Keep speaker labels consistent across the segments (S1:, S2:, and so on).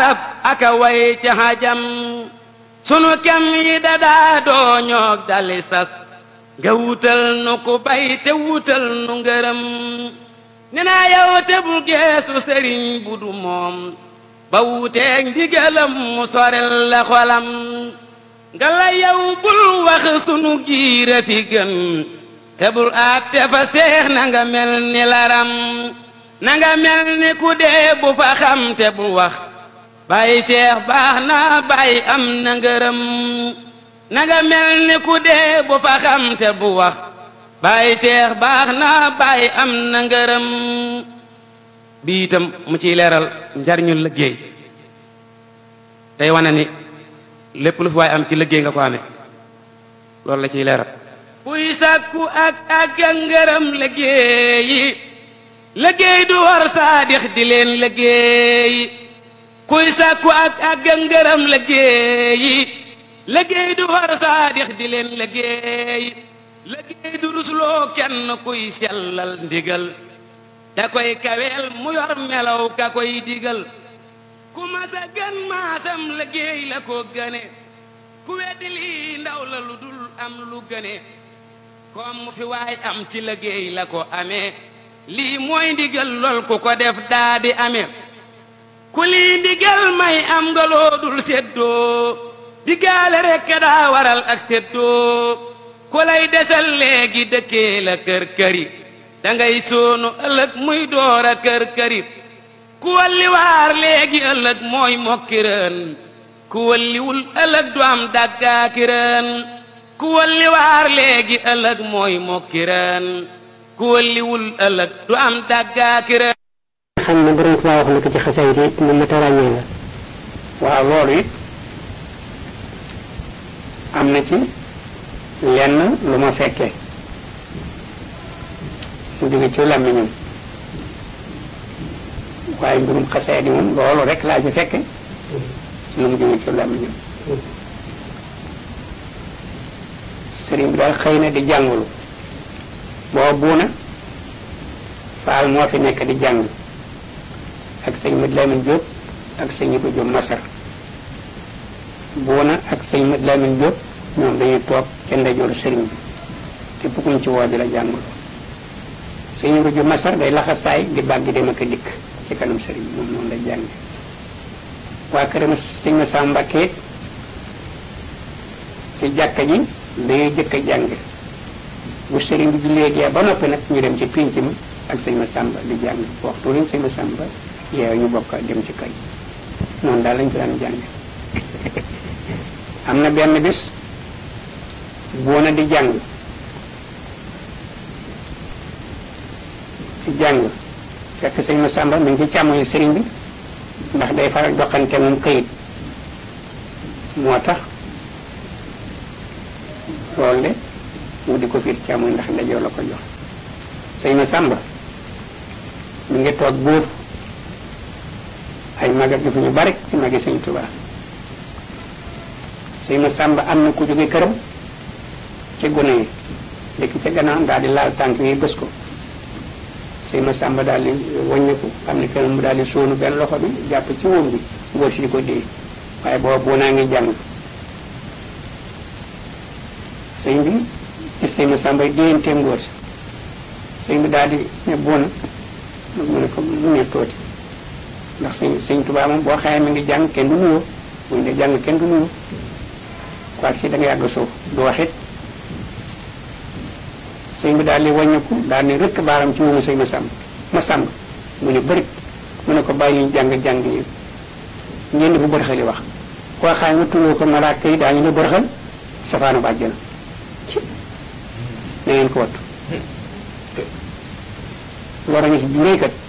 S1: arab aka way ca hajam sunu kem yi dadaa doo ñoog dali sas nga wutal nu ku bay te wutal nu ngërëm ne naa yow te bul geesu sëriñ bu du moom ba wuteeg ndigalam mu sorel la xolam nga la yow bul wax sunu giira fi gën te bul àtte fa seex na nga mel ni laram na nga mel ni ku dee bu fa xam te bul wax bàyyi seex baax na bàyyi am na ngërëm na nga mel ni ku dee bu fa xam te bu wax bàyyi seex baax na bàyyi am na ngërëm bi itam mu ciy leeral njariñu liggéey tey wane ni lépp lu fi waay am ci liggéey nga ko amee loolu la ciy leeral kuy sàkku ak ak ngërëm liggéeyi liggéey du war saadix di leen liggéeyi kuy sàkku ak ak ngërëm liggéeyi liggéey du war saadix di leen liggéeyi liggéey du rusloo kenn kuy sellal ndigal da koy kaweel mu yor melaw ka koy digal ku masa gën maasam liggéey la ko gëne ku weddi lii ndaw la lu dul am lu gëne comme mu fi waay am ci liggéey la ko amee lii mooy ndigal lool ku ko def daa di amee ku lii ndigal may am nga loo dul séddoo diggaale rekk daa waral ak séddoo ku lay desal léegi dëkkee la kër këri dangay soonu ëllëg muy door a kër këri ku walli waar léegi ëllëg mooy mokkirën ku walliwul ëllëg du am dàggaakirën ku walli waar léegi ëllëg mooy mokkirën ku walliwul ëllëg du am dàggaakirën
S2: xam ne borom Tuubaa wax na ko ci xasaay yi mu mat a ràññee la
S3: waaw loolu it am na ci lenn lu ma fekkee mu jóge ci làmmiñam waaye mbirum xasee di moom loolu rek laa ci fekke ci lu mu jóge ci làmmiñam sëriñ bi daal xëy na di jàngulu boo buuna faal moo fi nekk di jàng ak sëñ Mad Lamin Jóob ak sëñ Ibu Jóob Masar buuna ak sëñ Mad Lamin Jóob ñoom dañuy toog ca ndeyjooru sëriñ bi te bukkuñ ci woo di la jàngulu sëñ Ibu Jóob Masar day laxasaay di bàgg dem ak a dikk ci kanam sëriñ bi moom noonu lay jànge waa këram sëñ ma Sam Mbàkke ci jàkka ji dañuy jëkk a jàng bu sëriñ bi jullee gee ba noppi nag ñu dem ci pénc mi ak sëñ ma Sàmba di jàng waxtu leen sëñ ma Sàmba yeew ñu bokk dem ci kay noonu daal lañ ko daan jàng am na benn bis boona di jàng ci jàng fekk sëñ ma Sàmba mi ngi ci càmmoñu sëriñ bi ndax day faral joxante moom këyit moo tax loolu de mu di ko fiir càmmoñ ndax ndajoo la ko jox sëñ ma Sàmba mi ngi toog buuf ay magat yu fi ñu bari ci magi sëñ Tuubaa sëñ ma Sàmba am na ku jóge këram ci gune yi dëkk ca gannaaw daal di laal tànk yi bës ko sëñ ma Sàmba daal di wàññiku am na kenn mu daal di sóonu benn loxo bi jàpp ci wóom bi ngóor si di ko dee waaye booba boo naa ngi jàng sëñ bi gis sëñ ma Sàmba déyantee ngóor si sëñ bi daal di ne boona mu ne ko mu ne tooti ndax sëñ sëñ Tuubaa moom boo xamee mi ngi jàng kenn du nuyoo buñ ne jàng kenn du nuyoo quoi si da nga yàgg suuf du wax it sëñ bi daal di wàññiku daal ne rëkk baaram ci wumu sëñ ma sàmb ma sàmb mu ne bëri mu ne ko bàyyi ñu jàng jàng yi ngeen di bu bërxali wax koo xam nga tuloo ko malaaka yi daañu la bërxal safaanu bàjjana na ngeen ko wattu lor a ngi si juréy kat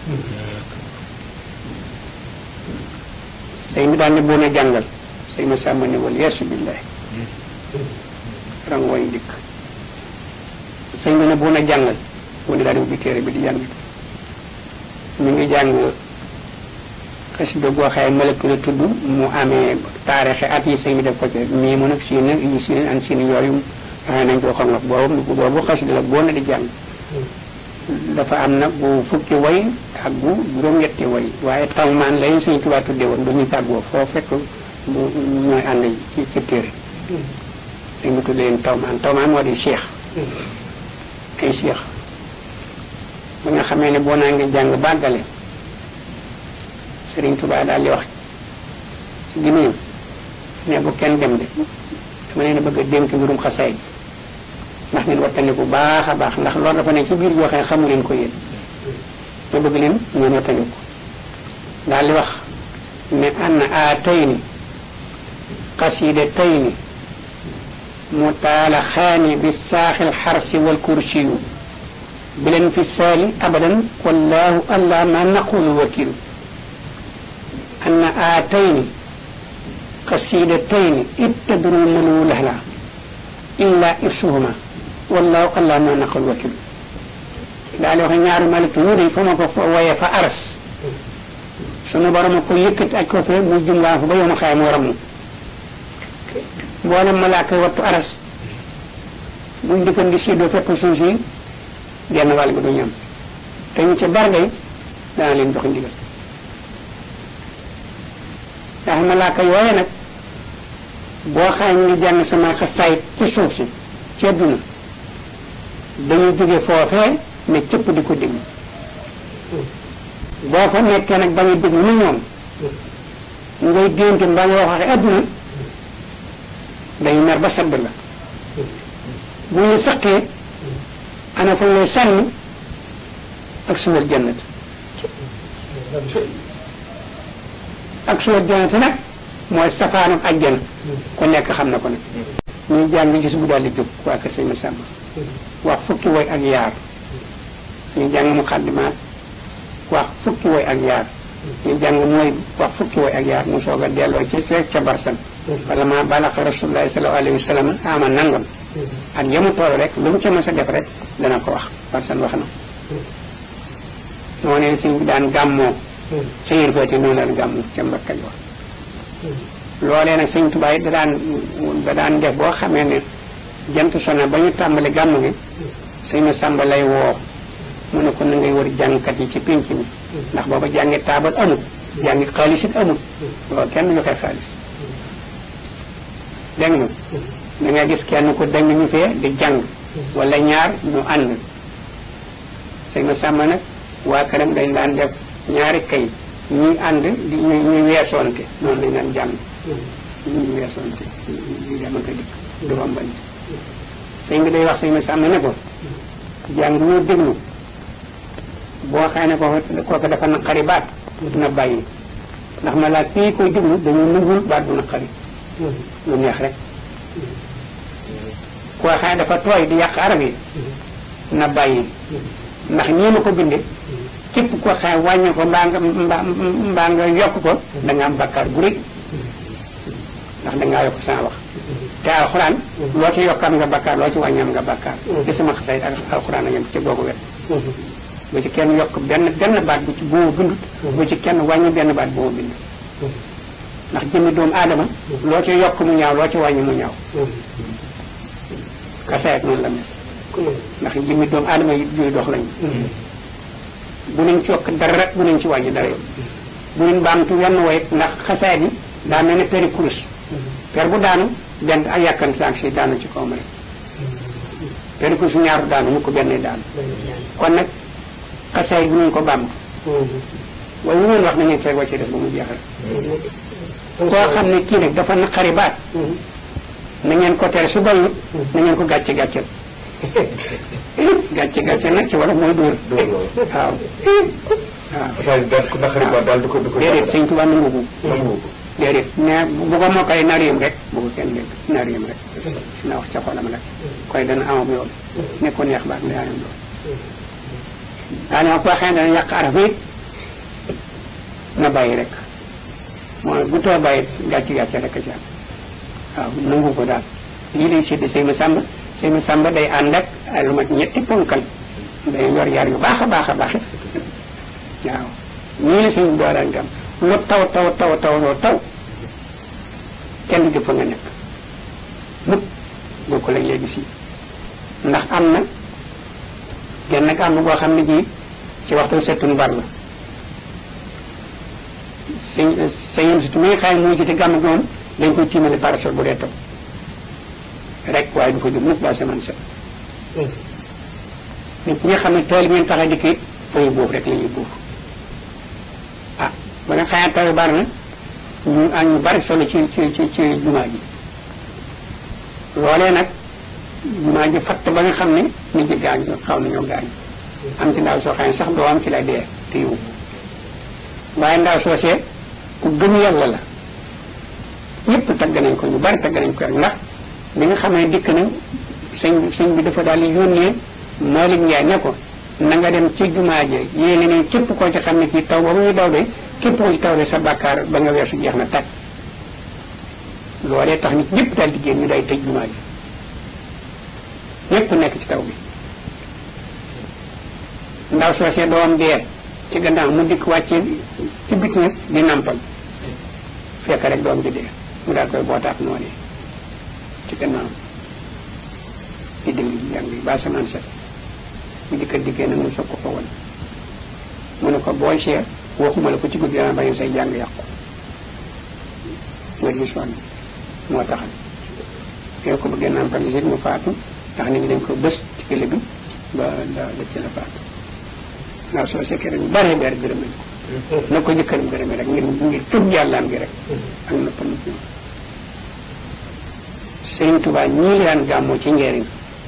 S3: sëñ bi daal ne boon a jàngal sëñ ma sàmm ne wal yeesu billahi rangooñ dikk sëñ bi ne boon a jàngal mu ne daal di ubbi téere bi di jàng mi ngi jàng xasida goo xaye malëkk la tudd mu amee taarixe at yi sëñ bi def ko ci mii mu nag siin nag yi siin an siin yooyu xaye nañ ko xam nga boobu boobu xasida la boo na di jàng dafa am nag bu fukki way ak bu juróom-ñetti way waaye tawmaan lay Sëñ Tuubaa tudde woon du ñu tàggoo foo fekk mu ñooy ànd ci ci téere sëñ bi tudde leen tawmaan tawmaan moo di cheikh ay cheikh ba nga xamee ne boo naa ngi jàng bàggale Sëriñ Tuubaa daal di wax ci gémmiñam ne bu kenn dem de dama leen a bëgg a dénk mbirum xasaay ndax ngeen wattandi bu baax a baax ndax loolu dafa ne ci biir joo xam ne xamu leen ko yéen ma bëgg leen ngeen wattandi ko daal di wax ne anna aatayni qasidataini mutaalaxaani bi saaxil xarsi wal kursiyu bilen fi saali abadan wallahu allah ma naqulu wakilu anna aatayni qasidataini ittadru malu lahla illa irsuhuma wallahu allah ma naqul wakil daal di wax ñaari malik ñu day fa ma ko waye fa aras sunu borom a ko yëkkati aj ko fe mu jumlaa fa ba yow ma xaye mu ramu mboolem malaaka wattu aras buñ dikkan di séddoo fépp suuf si genn wàll gi du ñam te ñu ca bargay dana leen jox ndigal ndax malaaka yooye nag boo xaay ñu ngi jàng sama xasaayit ci suuf si ci àdduna dañuy jóge foofee ne cëpp di ko déglu boo fa nekkee nag ba nga déglu ni ñoom ngay dénte mbaa nga wax waxe àdduna dañu mer ba sadd la bu ñu saqee ana fa lay sànni ak suwal jannat ak suwal jannat nag mooy safaanam ajjana ku nekk xam na ko nag ñuy jàng gis bu daal di jóg waa kër sëñ Masamba wax fukki woy ak yaar ñu jàng mu xaddimaat wax fukki woy ak yaar ñu jàng mooy wax fukki woy ak yaar mu soog a delloo ci ca ca barsan wala ma balaxa rasulullahi sallallahu alayhi wa sallam ama nangam ak yamu tool rek lu mu ca mës a def rek dana ko wax barsan wax na moo ne sëñ bi daan gàmmoo sa yër feeti noonu daan gàmmoo ca Mbakka wax loolee nag sëñ Tuubaa da daan da daan def boo xamee ne jant sona ba ñu tàmbali gàmm gi sëñ ma sàmba lay woo mu ne ko na ngay wër jàngkat yi ci pénc mi ndax booba jàngi taabal amul jàngi xaalis it amul loolu kenn joxe xaalis dégg nga da nga gis kenn ko dañ ñu fee di jàng wala ñaar ñu ànd sëñ ma sàmba nag waa këram dañ daan def ñaari kay ñuy ànd di ñu ñuy weesoonte noonu lañ daan jàng ñuy weesoonte ñu dem ak a dikk du rombante sëñ bi day wax sëñ ma sàmm ne ko jàng ñoo déglu boo xëy ne ko kooku dafa naqari baat na bàyyi ndax ma laa kii koy déglu dañu nungul baat bu naqari lu neex rek koo xëy dafa tooy di yàq arab yi na bàyyi ndax ñii ma ko binde képp ko xëy wàññi ko mbaa nga mbaa nga yokk ko da nga am bakkaar bu rëy ndax da ngaa yokk sama wax te alxuraan loo ci yokk am nga bakkaar loo ci wàññi am nga bakkaar te sama xasay ak alxuraan a yem ci googu wet bu ci kenn yokk benn benn baat bu ci boo bindut bu ci kenn wàññi benn baat boo bind ndax jëmmi doomu aadama loo ci yokk mu ñaaw loo ci wàññi mu ñaaw kasaayat noonu la mel ndax jëmmi doomu aadama yi juy dox lañu bu leen ci yokk dara bu leen ci wàññi dara yow bu leen baamtu wenn woy ndax xasaayat yi daa mel ne peri kurus per bu daanu benn ak yàkkan saak si daanu ci kawam rek peri kurus ñaaru daanu mu ko benn daanu kon nag xasaayat bu leen ko baamtu waaye lu ngeen wax na ngeen fay wàcce des ba mu jeex rek koo xam ne kii nag dafa naqari baat na ngeen ko tere su bayut na ngeen ko gàcce gàcceel gàcce gàcce nag ci wolof mooy dóor waaw waaw
S4: daal ko naqari ba daal di ko di ko
S3: déedéet sëñ Tuubaa nangu ko
S4: nangu ko
S3: déedéet mais bu ko mokkale nariyam rek bu ko kenn dégg nariyam rek na wax ca xolam rek koy dana amam yoon ne ko neex baat la yaanam lool daanaka koo xam ne dana yàq araf yi na bàyyi rek mooy bu too bàyyi gàcce gàcce rek a ci am waaw nangu ko daal lii lay sédd sëñ ma sàmba sëñ ma sàmba day ànd ak ay lu mat ñetti ponkal day yor yar yu baax a baax a baax waaw ñii la sëñ bi daan gam lu taw taw taw taw loo taw kenn du fa nga nekk mukk boo ko lañ léegi si ndax am na genn gàmm goo xam ne ji ci waxtu settun bar la sëñ sëñam si muy xaay muy ci te gàmm gi moom dañ koy tiimale parasol bu dee taw rek waaye du fa jóg mukk ba semaine set nit ñi nga xam ne tool bi ngeen tax a dikki fooy boobu rek la ñuy buuf ah ba nga xayaat taw bari na ñu am ñu bari solo ci ci ci ci jumaa ji loolee nag jumaa ji fatt ba nga xam ne nit ñi gaañ xaw nañoo gaañ am ci ndaw soo xam ne sax doo am ci la dee te yow waaye ndaw soosee ku gëm yàlla la ñëpp tagg nañ ko ñu bari tagg nañ ko rek ndax bi nga xam ne dikk na sëñ sëñ bi dafa daal di yónnee Malick Ndiaye ne ko na nga dem ci jumaa ji yéene ne képp koo ci xam ne kii taw ba muy daw de képp koo ci taw de sa bàkkaar ba nga weesu jeex na tàkk loolee tax nit ñëpp daal di génn ñu day tëj jumaa ji ñëpp nekk ci taw bi ndaw soosee doom dee ci gannaaw mu dikk wàccee ci bit nag di nampal fekk rek doom ji dee mu daal koy bootaat noonu ci gannaaw di déglu jàng yi ba samaan set mu dikkal dikkee nag mu soog ko ko won mu ne ko boo seet waxuma la ko ci guddi dana bañ say jàng yàqu nga gis woon moo taxal yow ko bëggee nampal si mu faatu ndax nit ñi dañ ko bës ci kële bi ba da da ci la faatu ndaw soo sekkee rek bare bare gërëm nañ ko na ko jëkkëram gërëmee rek ngir ngir tëb yàllaam gi rek ak noppal nit ñi Sëriñ Tuubaa ñii li daan gàmmoo ci njëriñ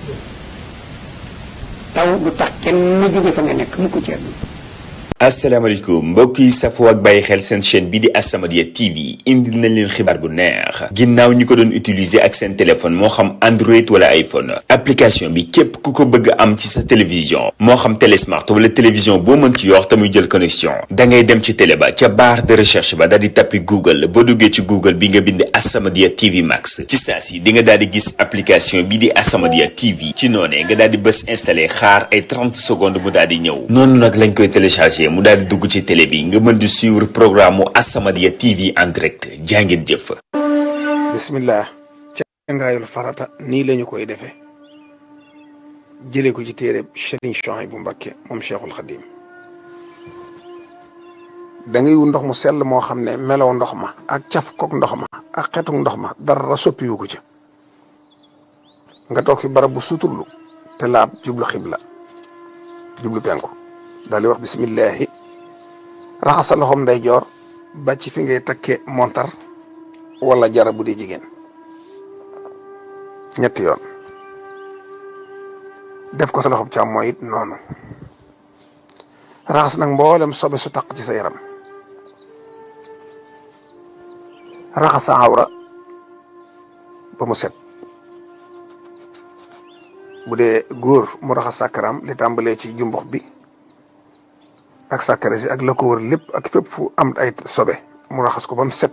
S3: taw du tax kenn na jóge fa nga nekk mu ko ceeb
S5: asalaamaaleykum mbokk yi safoo ak bàyyi xel seen chaîne bi di As-Samadiyya TV indil nañ leen xibaar bu neex ginnaaw ñi ko doon utiliser ak seen téléphone moo xam Android wala iPhone application bi képp ku ko bëgg am ci sa télévision moo xam télésmart wala télévision boo mën ci yor te muy jël connexion da ngay dem ci télé ba ca barre de recherche ba daal di tappi Google boo duggee ci Google bi nga bind As-Samadiyya TV Max ci saa si di nga daal di gis application bi di As-Samadiyya TV ci noonee nga daal di bës installé xaar ay 30 secondes mu daal di ñëw noonu nag lañ koy téléchargé mu daal di dugg ci télé bi nga mën di suivre programme mu As-Samadiyya TV en direct jàngeen jëf.
S6: bismillah cangaayul farata nii lañu koy defee jëlee ko ci téere Sëriñ Suhaybu Mbakke moom Cheikhul Xadim da ngay wu ndox mu sell moo xam ne melow ndox ma ak caf kook ndox ma ak xetuk ndox ma dara soppiwu ko ci nga toog fi barab bu suturlu te laab jublu xibla jublu penku daal di wax bismillahi raxas sa loxoom nday joor ba ci fi ngay takke montar wala jara bu dee jigéen ñetti yoon def ko sa loxoom càmmooñ it noonu raxas nag mboolem sobe su taq ci sa yaram raxas sa awra ba mu set bu dee góor mu raxas sàkkaram li tàmbalee ci jumbux bi ak sàkkare si ak la ko wër lépp ak fépp fu am ay sobe mu raxas ko ba mu set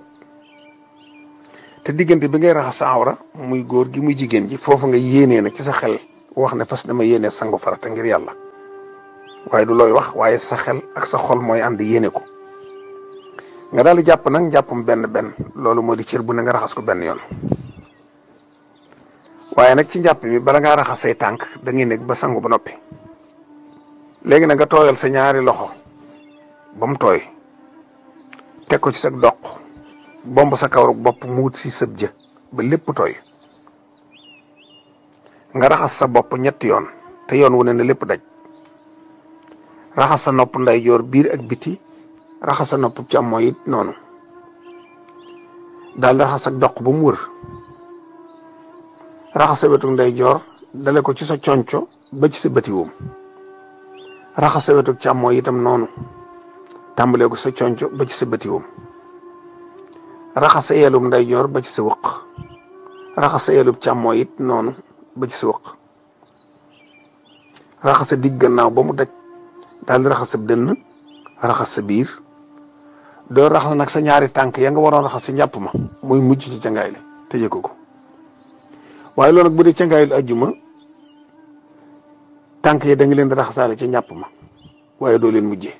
S6: te diggante bi ngay raxas sa awra muy góor gi muy jigéen ji foofu nga yéenee nag ci sa xel wax ne fas dama yéenee sangu farata ngir yàlla waaye du looy wax waaye sa xel ak sa xol mooy ànd yéene ko nga daal di jàpp nag njàppam benn benn loolu moo di cër bu ne nga raxas ko benn yoon waaye nag ci njàpp mi bala ngaa raxas say tànk da ngay nekk ba sangu ba noppi léegi nag nga tooyal sa ñaari loxo ba mu tooy teg ko ci sa doq bomb sa kawru bopp mu wut si sëb jë ba lépp tooy nga raxas sa bopp ñetti yoon te yoon wu ne na lépp daj raxas sa nopp ndeyjoor biir ak biti raxas sa nopp càmmooñ it noonu daal di raxas sa doq ba mu wër raxas sa wetu ndeyjoor dale ko ci sa conco ba ci sa bëti woom raxas sa wetu càmmooñ itam noonu tàmbalee ko sa conco ba ci sa bëti woom raxas sa yelum ndeyjoor ba ci sa wëq raxas sa yelum càmmooñ it noonu ba ci sa wëq raxas sa digg gannaaw ba mu daj daal di raxas sa dënn raxas sa biir doo raxas nag sa ñaari tànk ya nga waroon raxas sa njàpp ma muy mujj ci cangaay li tëjee ko ko waaye loolu nag bu dee cangaayul ajjuma tànk yi da nga leen di raxasaale ca njàpp ma waaye doo leen mujjee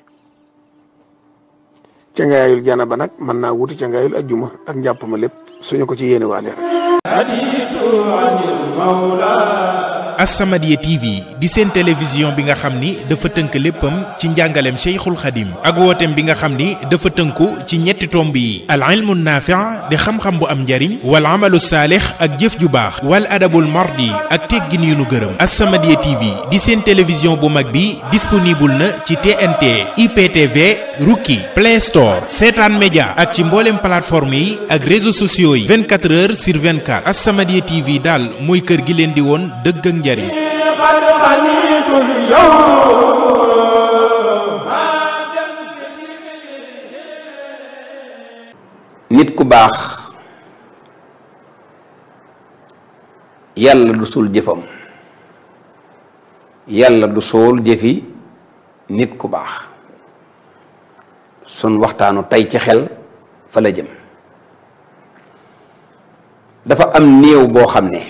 S6: cangaayul jana ba nag mën naa wuti cangaayul ajjuma ak njàpp ma lépp suñu ko ci yéene waa leen
S7: As-Samadiyya TV di seen télévision bi nga xam ni dafa tënk léppam ci njàngaleem Cheikhul Khadim ak wooteem bi nga xam ni dafa tënku ci ñetti tomb yi al ilmu naafi' di xam-xam bu am njariñ wal amalu saalix ak jëf ju baax wal adabul mardi ak teggin yu nu gërëm As-Samadiyya TV di seen télévision bu mag bi disponible na ci TNT IPTV Rookie Play Store Seetaan Média ak ci mboolem plateforme yi ak réseaux sociaux yi 24 heures sur 24 As-Samadiyya TV daal mooy kër gi leen di woon dëgg ak njariñ
S8: nit ku baax yàlla du suul jëfam yàlla du suul jëfi nit ku baax sun waxtaanu tey ci xel fa la jëm dafa am néew boo xam ne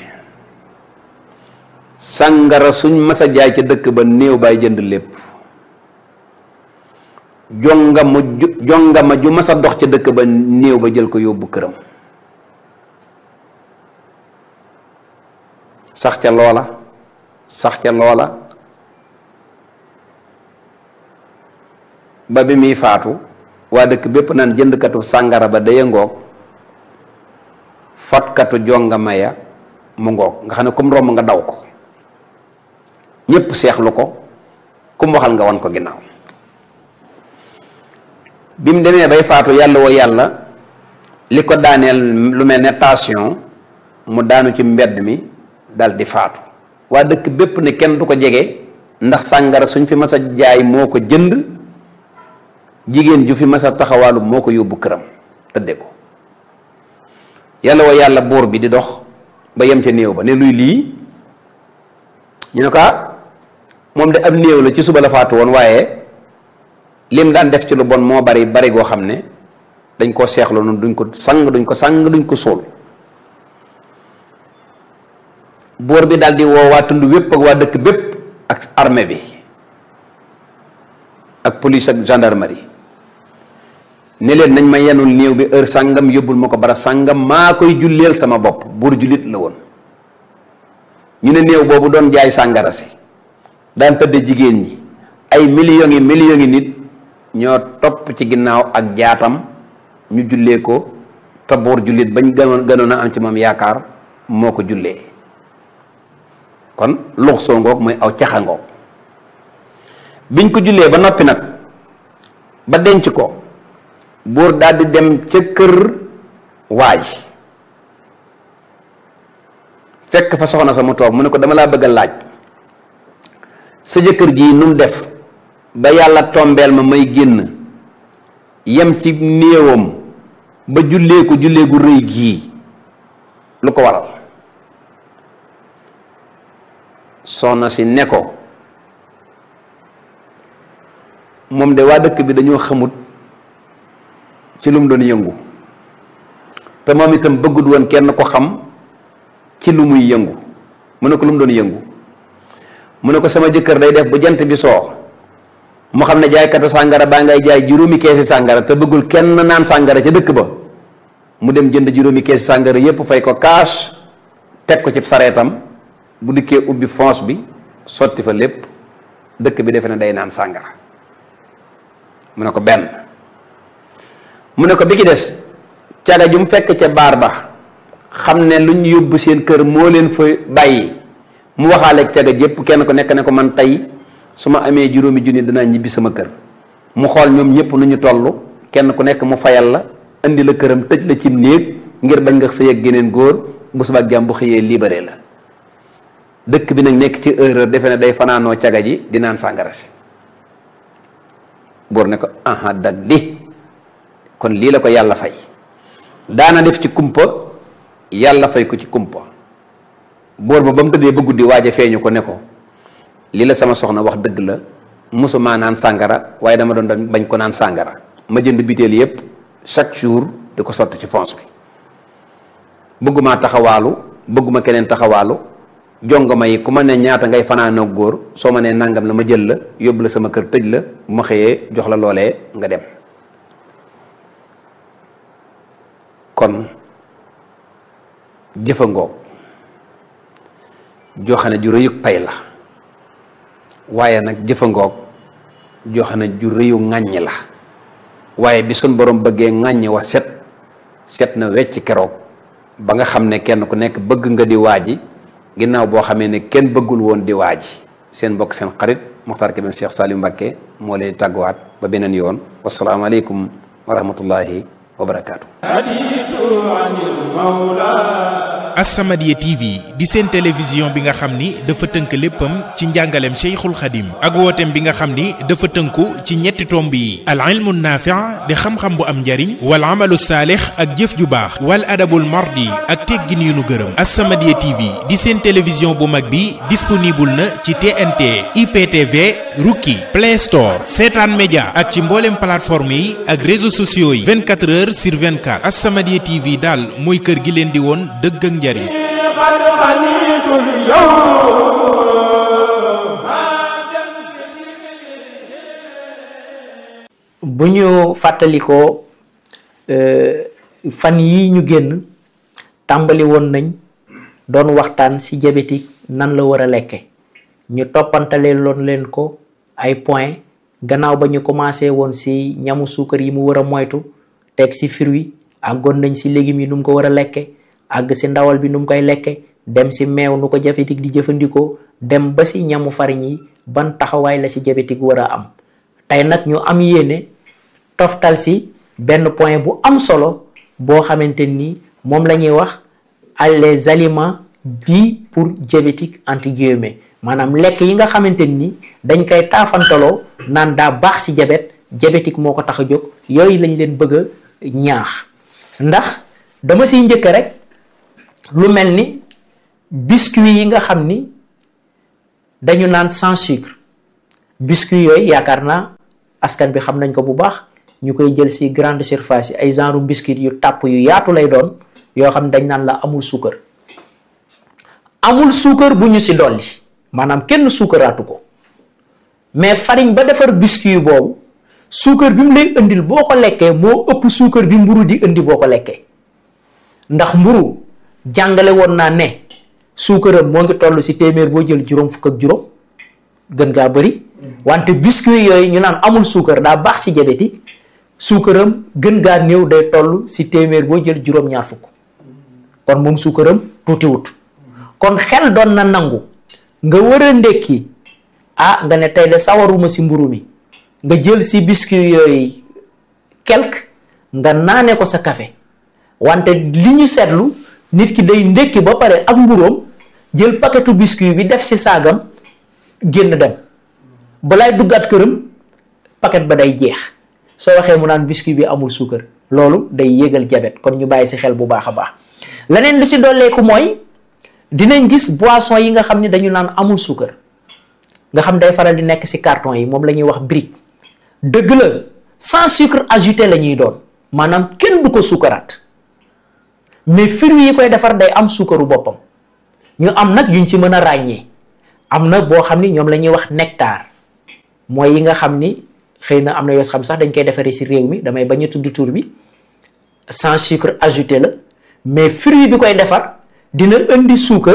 S8: sàngara suñ masa jaay ca dëkk ba néew baay jënd lépp jongama ju jongama ju masa dox ca dëkk ba néew ba jël ko yóbbu këram sax ca loola sax ca loola ba bi muy faatu waa dëkk bépp naan jëndkatu sàngara ba daya ngoog fatkatu jongama ya mu ngoog nga xam ne comme romb nga daw ko ñépp seexlu ko kum waxal nga wan ko ginnaaw bi mu demee bay faatu yàlla woo yàlla li ko daaneel lu mel ne tension mu daanu ci mbedd mi dal di faatu waa dëkk bépp ne kenn du ko jege ndax sàngara suñ fi mas a jaay moo ko jënd jigéen ju fi mas a taxawaalu moo ko yóbbu këram tëdde ko yàlla woo yàlla buur bi di dox ba yem ca néew ba ne luy lii ñu ne ko moom de ab néew la ci suba la faatu woon waaye lim daan def ci lu bon moo bari bari goo xam ne dañ koo seexlu noonu duñ ko sang duñ ko sang duñ ko suul buur bi daal di woo waa tund wépp ak waa dëkk bépp ak armée bi ak police ak gendarmerie ne leen nañ ma yenul néew bi heure sàngam yóbbul ma ko bara sàngam maa koy julleel sama bopp buur jullit la woon ñu ne néew boobu doon jaay sàngara si daan tëdd jigéen ñi ay millions yi millions yi nit ñoo topp ci ginnaaw ak jaatam ñu jullee ko te buur jullit bañ gënoon gënoon a am ci moom yaakaar moo ko jullee kon lux soo ngoog mooy aw caxa ngoog biñ ko jullee ba noppi nag ba denc ko buur daal di dem ca kër waaj fekk fa soxna sa mu toog mu ne ko dama laa bëgg a laaj sa jëkkër ji nu mu def ba yàlla tombeel ma may génn yem ci néewam ba jullee ko jullee gu rëy gii lu ko waral soxna si ne ko moom de waa dëkk bi dañoo xamut ci lu mu doon yëngu te moom itam bëggut woon kenn ko xam ci lu muy yëngu mu ne ko lu mu doon yëngu mu ne ko sama jëkkër day def bu jant bi soo mu xam ne jaaykatu sàngara baa ngay jaay juróomi keesi sàngara te bëggul kenn naan sàngara ca dëkk ba mu dem jënd juróomi keesi sàngara yépp fay ko cash teg ko ci sareetam bu dikkee ubbi fonce bi sotti fa lépp dëkk bi defe ne day naan sàngara mu ne ko benn mu ne ko bi ki des caga ju mu fekk ca baar ba xam ne lu ñu yóbbu seen kër moo leen fa bàyyi mu waxaaleeg caga jépp kenn ku nekk ne ko man tey su ma amee juróomi junni danaa ñibbi sama kër mu xool ñoom ñëpp nu ñu toll kenn ku nekk mu fayal la indi la këram tëj la cim néeg ngir bañ nga sëy ak geneen góor bu subaa jàmm bu xëyee libéré la dëkk bi nag nekk ci erreur defe ne day fanaanoo caga ji di naan sàngara si buur ne ko aha dag di kon lii la ko yàlla fay daana def ci kumpa yàlla fay ko ci kumpa buur ba ba mu tëddee ba guddi waaj a feeñu ko ne ko lii la sama soxna wax dëgg la musuma naan sàngara waaye dama doon bañ ko naan sàngara ma jënd biteel yépp chaque jour di ko sotti ci fonce bi bëgguma taxawaalu bëgguma keneen taxawaalu jongoma yi ku ma ne ñaata ngay fanaanoo góor soo ma nee nangam la ma jël la yóbbu la sama kër tëj la bu ma xëyee jox la loolee nga dem kon jëfa ngoog joxe na ju rëyug pay la waaye nag jëfangoog joxe na ju rëyu ŋàññi la waaye bi sun borom bëggee ŋàññi wa set set na wecc keroog ba nga xam ne kenn ku nekk bëgg nga di waaji ginnaaw boo xamee ne kenn bëggul woon di waaji seen mbokk seen xarit Muxtaar Kébé Cheikh Saliou Mbacké moo lay tàgguwaat ba beneen yoon wasalaamaaleykum wa rahmatullahi wa barakaatu.
S7: As-Samadiyya TV di seen télévision bi nga xam ni dafa tënk léppam ci njàngaleem Cheikhul Khadim ak wooteem bi nga xam ni dafa tënku ci ñetti tomb yi al ilmu naafi' di xam-xam bu am njariñ wal amalu saalix ak jëf ju baax wal adabul mardi ak teggin yu nu gërëm As-Samadiyya TV di seen télévision bu mag bi disponible na ci TNT IPTV Rookie Play Store Seetaan Média ak ci mboolem plateforme yi ak réseaux sociaux yi 24 heures sur 24 As-Samadiyya TV daal mooy kër gi leen di woon dëgg ak njariñ
S9: bu ñu fàttalikoo fan yi ñu génn tàmbali woon nañ doon waxtaan ci diabétique nan la war a lekke ñu toppantale loon leen ko ay point gannaaw ba ñu commencé woon ci ñamu suukar yi mu war a moytu teg ci fruit àggoon nañ ci légumes yi nu mu ko war a lekke àgg ci ndawal bi nu mu koy lekke dem ci meew nu ko diabétique di jëfandikoo dem ba ci ñamu farine yi ban taxawaay la ci diabétique war a am tey nag ñu am yéene toftal ci benn point bu am solo boo xamante ni moom la ñuy wax les aliments dits pour diabétique entre guillemets maanaam lekk yi nga xamante ni dañ koy taafantaloo naan daa baax ci diabète diabétique moo ko tax a jóg yooyu lañ leen bëgg a ñaax ndax dama siy njëkk rek lu mel ni biscuit yi nga xam ni dañu naan sans sucre biscuit yooyu yaakaar naa askan bi xam nañ ko bu baax ñu koy jël ci grande surface yi ay genre biscuit yu tàpp yu yaatu lay doon yoo xam ne dañ naan la amul suukar amul suukar bu ñu ci dolli maanaam kenn suukaraatu ko mais farine ba defar biscuit boobu suukar bi mu lay indil boo ko lekkee moo ëpp suukar bi mburu di indi boo ko lekkee ndax mburu jàngale woon naa ne suukaram moo ngi toll ci téeméer boo jël juróom fukk ak juróom gën gaa bëri wante biscuit yooyu ñu naan amul suukar daa baax ci diabétique suukaram gën gaa néew day toll ci téeméer boo jël juróom-ñaar fukk kon moom suukaram tuutiwut kon xel doon na nangu nga war a ndékki ah nga ne tey de sawaruma ci mburu mi nga jël ci biscuit yooyu quelque nga naane ko sa café wante li ñu seetlu nit ki day ndékki ba pare ak mburoom jël paquetu biscuit bi def ci saagam génn dem balaay duggaat këram paquet ba day jeex soo waxee mu naan biscuit bi amul suukar loolu day yéegal jabet kon ñu bàyyi ci xel bu baax a baax leneen li ci dolleeku mooy dinañ gis boisson yi nga xam ni dañu naan amul suukar nga xam day faral di nekk ci carton yi moom la ñuy wax brique dëgg la sans sucre ajouté la ñuy doon maanaam kenn du ko suukaraat mais fruits yi koy defar day am suukaru boppam ñu am nag yuñ ci mën a ràññee am na boo xam ni ñoom la ñuy wax nectar mooy yi nga xam ni xëy na am na yoo xam sax dañ koy defaree ci réew mi damay bañ a tudd tur bi sans sucre ajouté la mais fruit bi koy defar dina indi suukar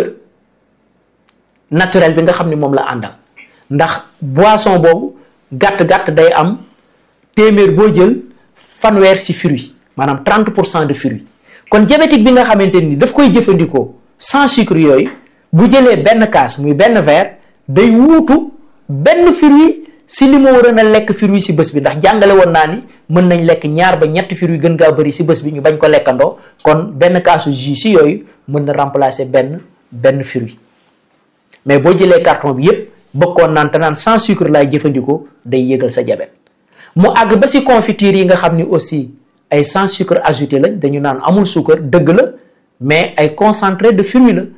S9: naturel bi nga xam ni moom la àndal ndax boisson boobu gàtt-gàtt day am téeméer boo jël fanweer ci fruit maanaam 30 pour cent de fruit kon diabétique bi nga xamante ni daf koy jëfandikoo sans sucre yooyu bu jëlee benn kaas muy benn verre day wuutu benn fruit si li mu waroon a lekk fruit si bés bi ndax jàngale woon naa ni mën nañ lekk ñaar ba ñetti fruit gën gaa bëri si bés bi ñu bañ ko lekkandoo kon benn kaasu jus si yooyu mën na remplacer benn benn fruit mais boo jëlee carton bi yépp bëggoon naan te naan sans sucre laay jëfandikoo day yëgal sa diabète mu àgg ba si confiture yi nga xam ni aussi ay sans sucre ajouté lañ dañu naan amul suukar dëgg la mais ay concentré de fruit la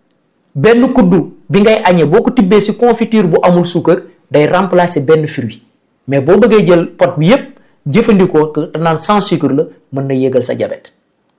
S9: benn kuddu bi ngay añee boo ko tibbee si confiture bu amul suukar day remplacer benn fruit mais boo bëggee jël pot bi yépp jëfandikoo te naan sans sucre la mën na yégal sa diabète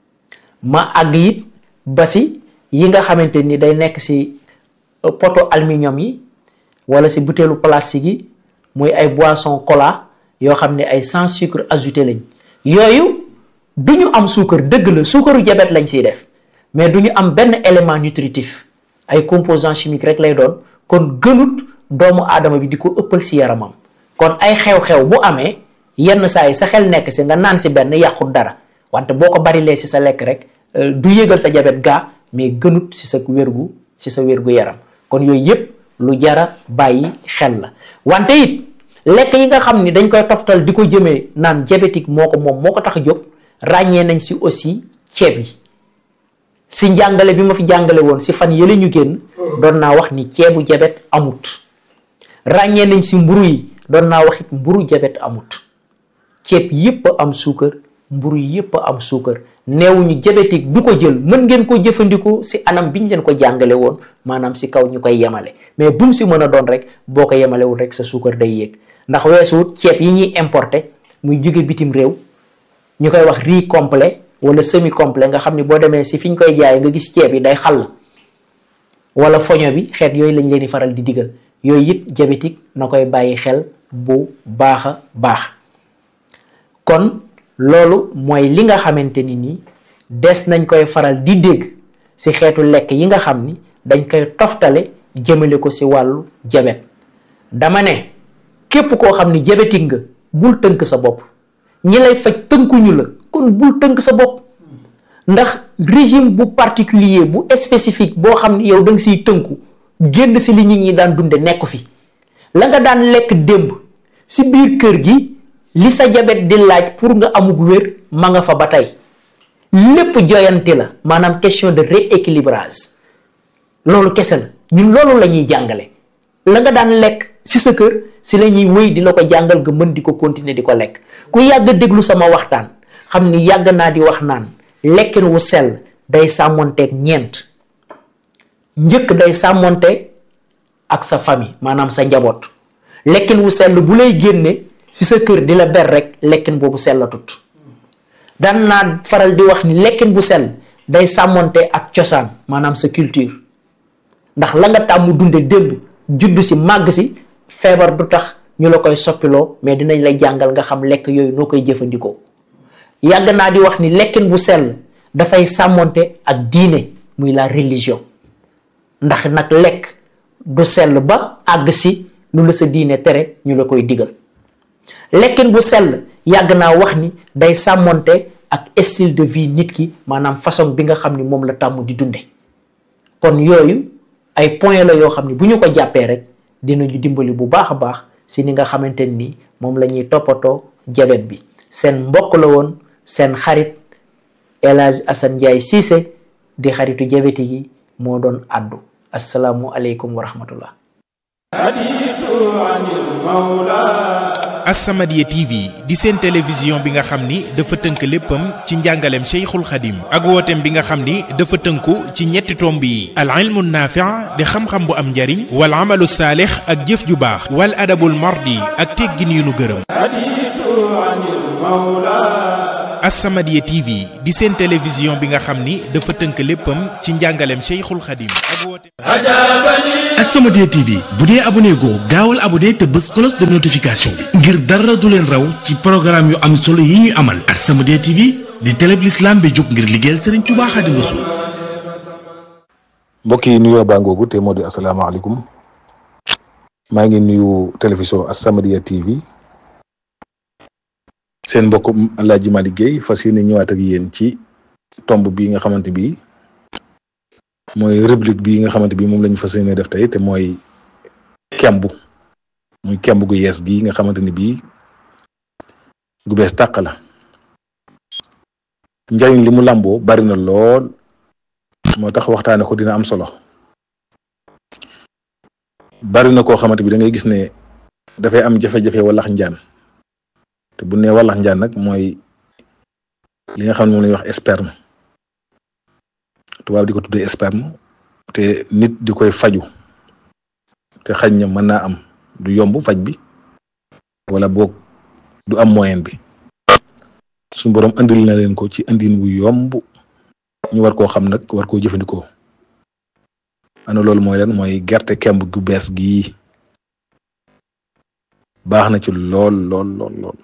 S9: ma àgg it ba si yi nga xamante ni day nekk si poto aluminium yi wala si butéelu plastique yi muy ay boisson cola yoo xam ne ay sans sucre ajouté lañ yooyu du ñu am suukar dëgg la suukaru diabète lañ siy def mais du ñu am benn élément nutritif ay composants chimiques rek lay doon kon gënut doomu aadama bi di ko ëppal si yaramam kon ay xew-xew bu amee yenn saa yi sa xel nekk si nga naan si benn yàqut dara wante boo ko barilee si sa lekk rek du yëgal sa jabet gaa mais gënut si sa wérgu si sa wérgu yaram kon yooyu yépp lu jara bàyyi xel la wante it lekk yi nga xam ni dañ koy toftal di ko jëmee naan diabétique moo ko moom moo ko tax a jóg ràññee nañ si aussi ceeb yi si njàngale bi ma fi jàngale woon si fan yële ñu génn doon naa wax ni ceebu jabet amut ràññee nañ si mburu yi doon naa wax it mburu jabet amut ceeb yépp a am suukar mburu yépp a am suukar neewuñu diabétique du ko jël mën ngeen ko jëfandikoo si anam biñ leen ko jàngale woon maanaam si kaw ñu koy yemale mais bu mu si mën a doon rek boo ko yemalewul rek sa suukar day yéeg ndax weesuwut ceeb yi ñuy importer muy jóge bitim réew ñu koy wax riz complet wala semi complet nga xam ni boo demee si fi ñu koy jaayee nga gis ceeb yi day xàll wala foño bi xeet yooyu lañ leen di faral di digal yooyu it diabétique na koy bàyyi xel bu baax a baax kon loolu mooy li nga xamante ni nii des nañ koy faral di dégg si xeetu lekk yi nga xam ni dañ koy toftale jëmale ko si wàllu jabet dama ne képp koo xam ni diabétique nga bul tënk sa bopp ñi lay faj tënkuñu la kon bul tënk sa bopp ndax régime bu particulier bu spécifique boo xam ni yow da nga siy tënku génn si li nit ñi daan dunde nekku fi la nga daan lekk démb si biir kër gi li sa jabet di laaj pour nga amug wér ma nga fa ba tey lépp joyanti la maanaam question de rééquilibrage loolu kese la ñun loolu la ñuy jàngale la nga daan lekk si sa kër si la ñuy wéy di la ko jàngal nga mën di ko continuer di ko lekk ku yàgg déglu sama waxtaan xam ni yàgg naa di wax naan lekkin wu sell day sàmmonteeg ñeent njëkk day sàmmonte ak sa famille maanaam sa njaboot lekkin wu sell bu lay génne si sa kër di la ber rek lekkin boobu sellatut daan naa faral di wax ni lekkin bu sell day sàmmonte ak cosaan maanaam sa culture ndax la nga tàmm dunde démb judd si màgg si feebar du tax ñu la koy soppiloo mais dinañ la jàngal nga xam lekk yooyu noo koy jëfandikoo yàgg naa di wax ni lekkin bu sell dafay sàmmonte ak diine muy la religion ndax nag lekk du sell ba àgg si lu la sa diine tere ñu la koy digal lekkin bu sell yàgg naa wax ni day sàmmonte ak style de vie nit ki maanaam façon bi nga xam ni moom la tàmm di dunde kon yooyu ay point la yoo xam ni bu ñu ko jàppee rek dinañu dimbali bu baax a baax si ni nga xamante ni moom la ñuy toppatoo jabet bi seen mbokk la woon seen xarit El Hadj Assane Ndiaye Cissé di xaritu jabeti yi moo doon àddu asalaamu aleykum wa rahmatullah
S7: As-Samadiyya TV di seen télévision bi nga xam ni dafa tënk léppam ci njàngaleem Cheikhul Khadim ak wooteem bi nga xam ni dafa tënku ci ñetti tomb yi al ilmu naafi' di xam-xam bu am njariñ wal amalu saalix ak jëf ju baax wal adabul mardi ak teggin yu nu gërëm As-Samadiyya TV di seen télévision bi nga xam ni dafa tënk léppam ci njàngaleem Cheikhul Khadim ak wooteem
S10: As-Samadiyya TV bu dee abonné goo gaawal abonné te bës cloche de notification bi ngir dara du leen raw ci programme yu am solo yi ñuy amal As-Samadiyya TV di télé bi l'islam bi jóg ngir liggéeyal Serigne Touba Xaadimu Rasuul
S6: mbokk yi nuyoo baa ngoogu te moo di asalaamaaleykum maa ngi nuyu télévision As-Samadiyya TV seen mbokk Alaaji Malick Guèye fas yéene ñëwaat ak yéen ci tomb bii nga xamante bi mooy rubrique bii nga xamante bi moom la ñu fas yéene def tey te mooy kemb muy kemb gu yees gi nga xamante ni bii gu bees tàq la njariñ li mu làmboo bari na lool moo tax waxtaane ko dina am solo bari na koo xamante bi da ngay gis ne dafay am jafe-jafe wallax njaan te bu ne wallax njaan nag mooy li nga xam ne moom la ñuy wax sperme tubaab di ko tuddee sperme te nit di koy faju te xañ na mën naa am du yomb faj bi wala boog du am moyen bi suñu boroom andil na leen ko ci andin wu yomb ñu war koo xam nag war koo jëfandikoo ana loolu mooy leen mooy gerte kemb gu bees gii baax na ci lool lool lool lool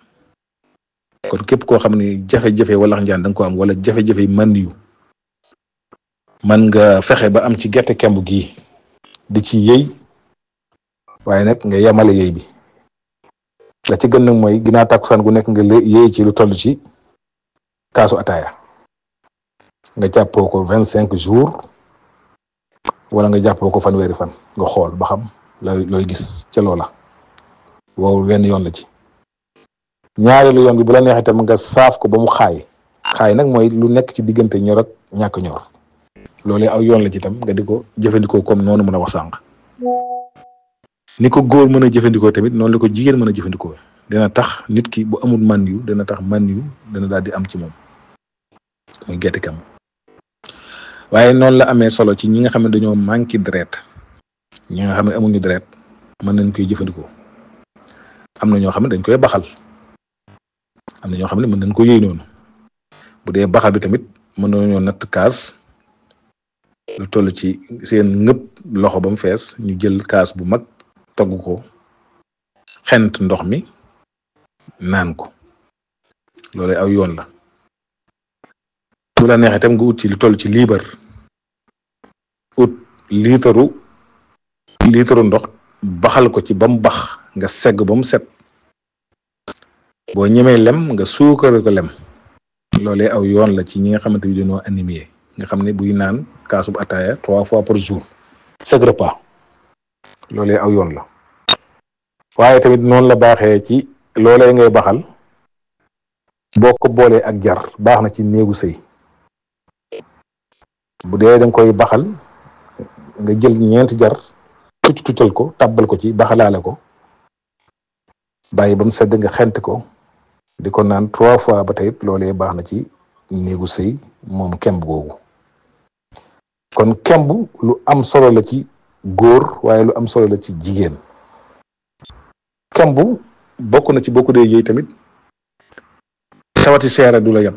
S6: kon képp koo xam ne jafe-jafe wala njaan da nga ko am wala jafe-jafe mànd yu man nga fexe ba am ci gerte kemb gii di ci yëy waaye nag nga yemale yëy bi la ci gën nag mooy ginnaaw tàkkusaan gu nekk nga yëy ci lu toll ci kaasu ataaya nga jàppoo ko vingt cinq jours wala nga jàppoo ko fanweeri fan nga xool ba xam looy looy gis ca loola wow wenn yoon la ci ñaareelu yoon bi bu la neex itam nga saaf ko ba mu xaay xaay nag mooy lu nekk ci diggante ñor ak ñàkk ñor loolee aw yoon la ci itam nga di ko jëfandikoo comme noonu mën a wax sànq ni ko góor mën a jëfandikoo tamit noonu la ko jigéen mën a jëfandikoo dina tax nit ki bu amul man yu dina tax man yu dina daal di am ci moom muy gerte kam waaye noonu la amee solo ci ñi nga xam ne dañoo manqué deret ñi nga xam ne amuñu deret mën nañ koy jëfandikoo am na ñoo xam ne dañ koy baxal am na ñoo xam ne mën nañ ko yëy noonu bu dee baxal bi tamit mën nañoo natt kaas lu toll ci seen ngëpp loxo ba mu fees ñu jël kaas bu mag togg ko xent ndox mi naan ko loolu aw yoon la bu la neexee tam nga ut ci lu toll ci liibar ut liitaru liitaru ndox baxal ko ci ba mu bax nga segg ba mu set boo ñemee lem nga suukare ko lem loolee aw yoon la ci ñi nga xamante bi dañoo animé nga xam ne buy naan kaasub ataaya trois fois par jour chaque repas loolee aw yoon la waaye tamit noonu la baaxee ci loolee ngay baxal boo ko boolee ak jar baax na ci néegu sëy bu dee danga koy baxal nga jël ñeenti jar tucc tuccal ko tàbbal ko ci baxalaale ko bàyyi ba mu sedd nga xent ko di ko naan trois fois ba tey loolee baax na ci néegu sëy moom kemb googu kon kemb lu am solo la ci góor waaye lu am solo la ci jigéen kemb bokk na ci bokku dee yëy tamit tawati seere du la yab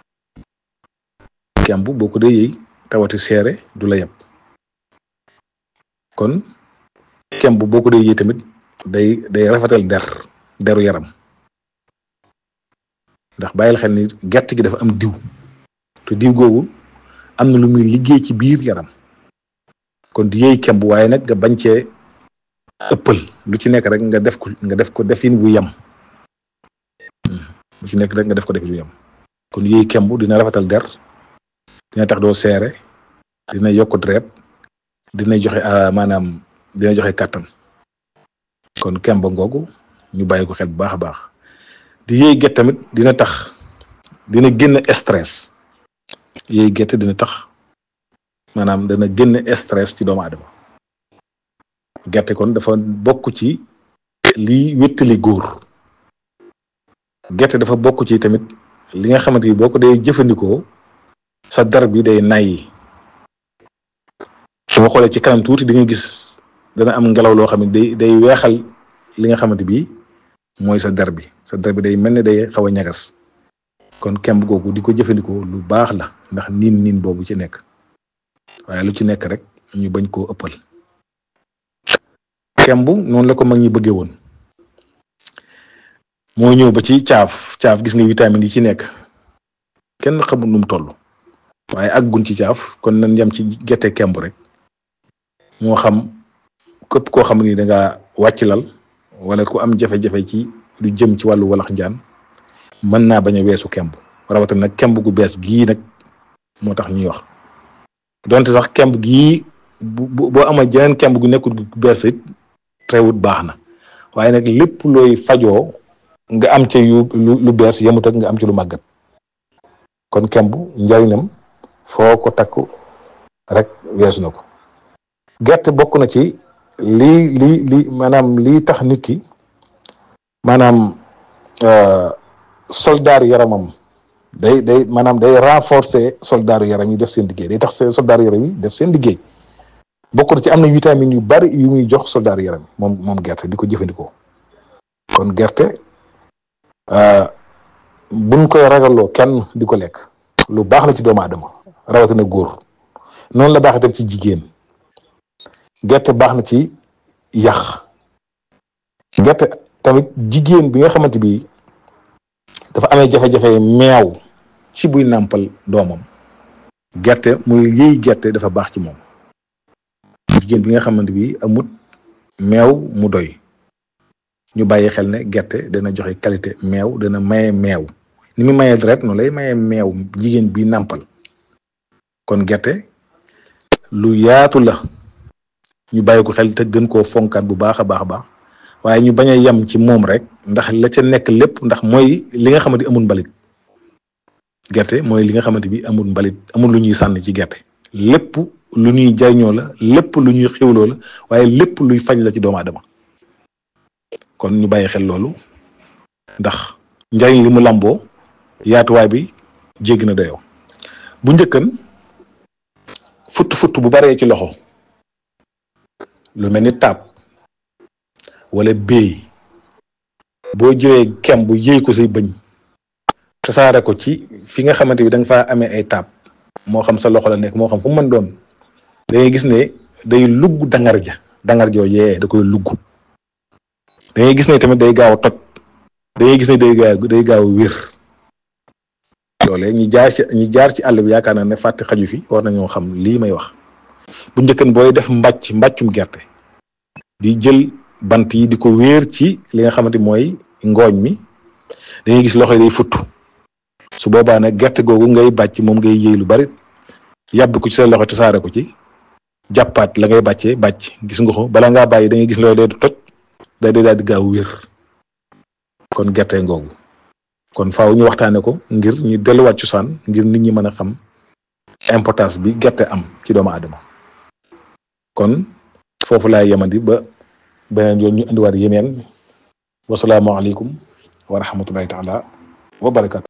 S6: kemb bokku dee yëy tawati seere du la yab kon kemb bokku dee yëy tamit day day rafetal der deru yaram ndax bàyyil xel ni gerte gi dafa am diw te diw googu am na lu muy liggéey ci biir yaram kon di yëy kemb waaye nag nga bañ cee ëppal lu ci nekk rek nga def ko nga def ko defin bu yem lu ci nekk rek nga def ko defin bu yem kon yëy kemb dina rafetal der dina tax doo seere dina yokk deret dina joxe maanaam dina joxe kàttan kon kemb ngoogu ñu bàyyi ko xel bu baax a baax di yëy get tamit dina tax dina génn stress yëy gerte dina tax maanaam dana génn stress ci doomu aadama gerte kon dafa bokk ci liy wéttali góor gerte dafa bokk ci tamit li nga xamante ni boo ko dee jëfandikoo sa dar bi day nay soo xoolee ci kanam tuuti di nga gis dana am ngelaw loo xam ne day day weexal li nga xamante bi mooy sa dar bi sa dar bi day mel ne day xaw a ñagas kon kemb googu di ko jëfandikoo lu baax la ndax niin niin boobu ci nekk waaye lu ci nekk rek ñu bañ koo ëppal kemb noonu la ko mag ñi bëggee woon moo ñëw ba ci caaf caaf gis nga vitamine yi ci nekk kenn xamul nu mu toll waaye àggun ci caaf kon nañ yem ci gerte kemb rek moo xam képp koo xam ni da ngaa wàcc lal wala ku am jafe-jafe ci lu jëm ci wàllu walax njaan mën naa bañ a weesu kemb rawatina nag kemb gu bees gii nag moo tax ñuy wax donte sax kemb gii bu boo ama jeneen kemb gu nekkul gu bees it teewut baax na waaye nag lépp looy fajoo nga am ci yu lu bees yemut ak nga am ci lu màggat kon kemb njariñam foo ko takku rek weesu na ko gerte bokk na ci lii lii lii maanaam lii tax nit ki maanaam soldaaru yaramam day day maanaam day renforcer soldaaru yaram yi def seen liggéey day tax soldaaru yaram yi def seen liggéey bokk na ci am na vitamine yu bari yu muy jox soldaaru yaram moom moom gerte di ko jëfandikoo kon gerte buñ koy ragaloo kenn di ko lekk lu baax la ci doomu aadama rawatina góor noonu la baax itam ci jigéen gerte baax na ci yax gerte tamit jigéen bi nga xamante bi dafa amee jafe-jafe meew ci buy nàmpal doomam
S11: gerte muy yëy gerte dafa baax ci moom jigéen bi nga xamante bi amut meew mu doy ñu bàyyi xel ne gerte dana joxe qualité meew dana maye meew ni mu mayee deret noonu lay maye meew jigéen bi nàmpal kon gerte lu yaatu la ñu bàyyi ko xel te gën koo fonkaat bu baax a baax a baax waaye ñu bañ a yem ci moom rek ndax la ca nekk lépp ndax mooy li nga xamante amul mbalit gerte mooy li nga xamante bi amul mbalit amul lu ñuy sànni ci gerte lépp lu ñuy jariñoo la lépp lu ñuy xiwloo la waaye lépp luy faj la ci doomu aadama kon ñu bàyyi xel loolu ndax njariñ li mu lamboo yaatuwaay bi jéggi na dayoo bu njëkkan futt futt bu baree ci loxo lu mel ni taab wala béy boo jëlee kem bu yëy ko say bëñ tasaare ko ci fi nga xamante bi da nga faa amee ay taab moo xam sa loxo la nekk moo xam fu mu mën doon da ngay gis ne day lugg dangar ja dangar joojee da koy lugg da ngay gis ne tamit day gaaw a toj da ngay gis ne day gaaw day gaaw a wér loolee ñi jaar ci ñi jaar ci àll bi yaakaar naa ne fàtte xaju fi war nañoo xam lii may wax bu njëkkan booy def mbàcc mbàccum gerte di jël bant yi di ko wéer ci li nga xamante mooy ngooñ mi da ngay gis loxo yi day futt su boobaa nag gerte googu ngay bàcc moom ngay yëy lu bari yàbb ko ci sa loxo tasaare ko ci jàppaat la ngay bàccee bàcc gis nga ko bala ngaa bàyyi da ngay gis loolu day du toj day day daal di gaaw wér kon gerte ngoogu kon faaw ñu waxtaane ko ngir ñu delluwaat ci saan ngir nit ñi mën a xam importance bi gerte am ci doomu aadama kon foofu laay yemandi ba beneen yoon ñu indiwaat yeneen wasalaamualeykum wa rahmatullahi taala wa barakatu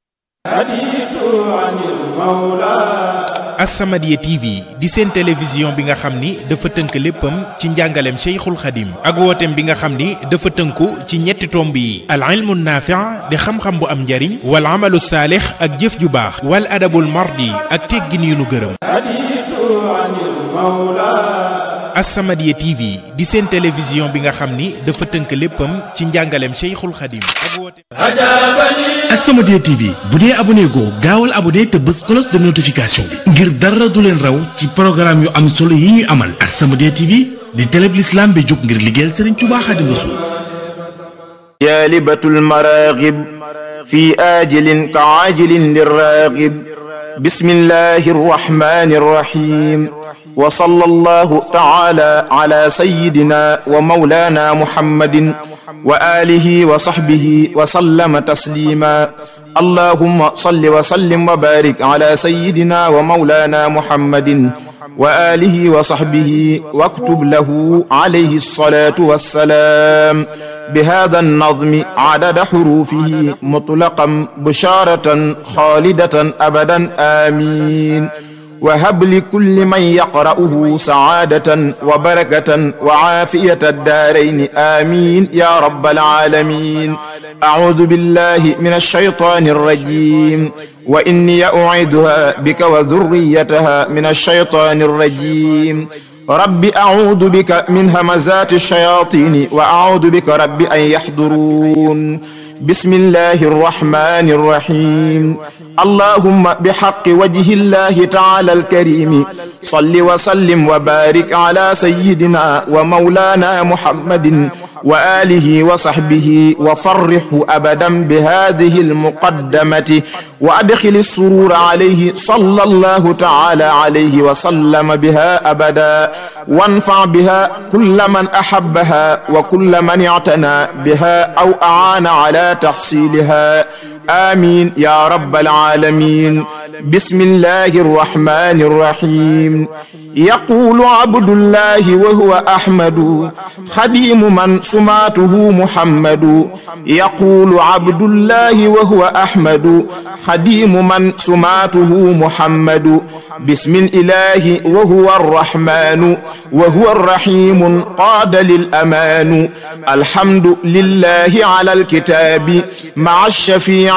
S7: As-Samadiyya TV di seen télévision bi nga xam ni dafa tënk léppam ci njàngaleem Cheikhul Khadim ak wooteem bi nga xam ni dafa tënku ci ñetti tomb yi al ilmu naafi' di xam-xam bu am njariñ wal amalu saalix ak jëf ju baax wal adabul mardi ak teggin yu nu gërëm As-Samadiyya TV di seen télévision bi nga xam ni dafa tënk léppam ci njàngaleem Cheikhul Khadim ak wooteem
S10: As-Samadiyya TV bu dee abonné goo gaawal abonné te bës cloche de notification bi ngir dara du leen raw ci programme yu am solo yi ñuy amal As-Samadiyya TV di télé bi l'islam bi jóg ngir liggéeyal Serigne Touba Xaadimu Rasuul
S12: جالبة المراغب في آجل كعاجل للراغب بسم الله الرحمن الرحيم وصلى الله تعالى على سيدنا ومولانا محمد وآله وصحبه وسلم تسليما اللهم صل وسلم وبارك على سيدنا ومولانا محمد وآله وصحبه واكتب له عليه الصلاة والسلام بهذا النظم عدد حروفه مطلقا بشارة خالدة أبدا آمين وهب لكل من يقرأه سعادة وبركة وعافية الدارين آمين يا رب العالمين أعوذ بالله من الشيطان الرجيم وإني أعيدها بك وذريتها من الشيطان الرجيم رب أعوذ بك من همزات الشياطين وأعوذ بك رب أن يحضرون بسم الله الرحمن الرحيم اللهم بحق وجه الله تعالى الكريم صل وسلم وبارك على سيدنا ومولانا محمد وآله وصحبه وفرحه أبدا بهذه المقدمة وأدخل السرور عليه صلى الله تعالى عليه وسلم بها أبدا وانفع بها كل من أحبها وكل من اعتنى بها أو أعان على تحصيلها آمين يا رب العالمين بسم الله الرحمن الرحيم يقول عبد الله وهو أحمد خديم من سماته محمد يقول عبد الله وهو أحمد خديم من سماته محمد بسم الإله وهو الرحمن وهو الرحيم قاد للأمان الحمد لله على الكتاب مع الشفيع